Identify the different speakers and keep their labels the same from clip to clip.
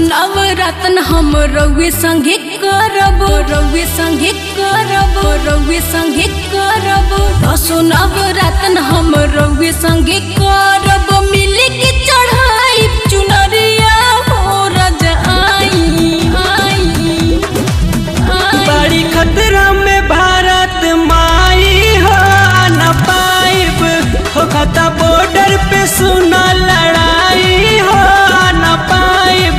Speaker 1: नवरत्न हम रउए संगे करब रउए संगे करब रउए संगे करब असो नवरत्न हम रउए संगे करब मिले के चढ़ाई चुनरिया हो रज आई आई आई
Speaker 2: बड़ी खतरा में भारत माई हो न पाइब हो खता बॉर्डर पे सुना लड़ाई हो न पाइब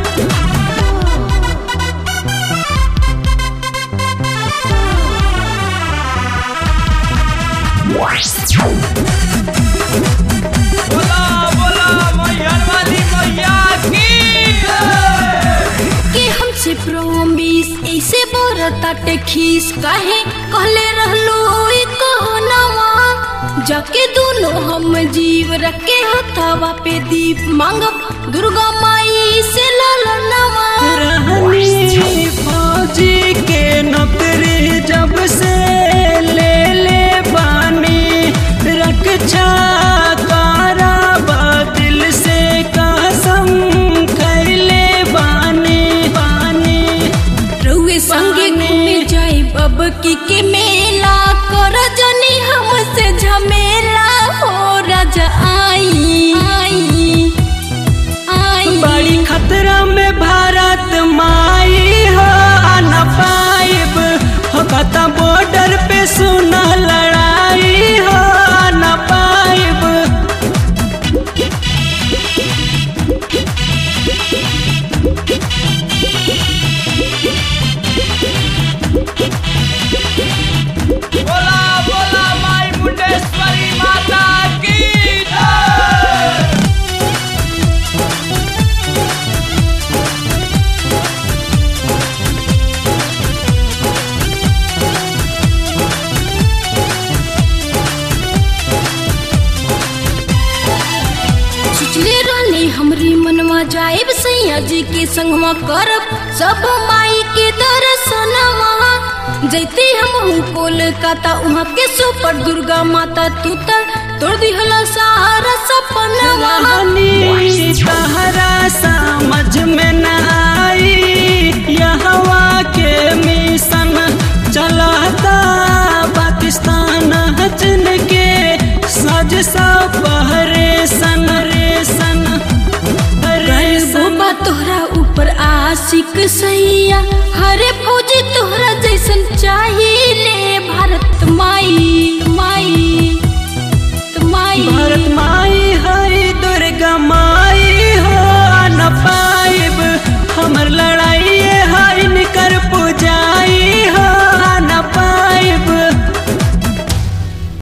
Speaker 2: बोला बोला मैहर वाली मैया की
Speaker 1: के हमसे प्रोमिस ऐसे बोरताटे खीस काहे कहले रहलो ई कहनावा जाके दोनों हम जीव रखे हथावा पे दीप मांगब दुर्गा माई से ललनवा
Speaker 2: रहनी फौजी के नौकरी जब से ले ले बानी रक्षा कराबा दिल से कसम खैले बानी बानी
Speaker 1: रउए संगे घूमे जाई बब की के मेला कर जनी हमसे झमेला हो राजा आई आई आई
Speaker 2: बड़ी खतरा में भारत माई हो न पाइब हो कता बॉर्डर पे सुना लड़ाई हो न पाइब बोला बोला माई मुंडेश्वरी माता की जय
Speaker 1: सोचले रहनी हमरी मनवा जाएब सैया जी के संगवा करब सब माई के दर्शनवा जैते हम कोलकाता वहाँ के सुपर दुर्गा माता तू त तोड़ दिहला सारा सपनवा
Speaker 2: रानी तहरा समझ में न आई यहवा के मिशन चलाता पाकिस्तान हजन के सज सा पहरे सन रे सन रे सन
Speaker 1: बाबा तोहरा ऊपर आशिक सैया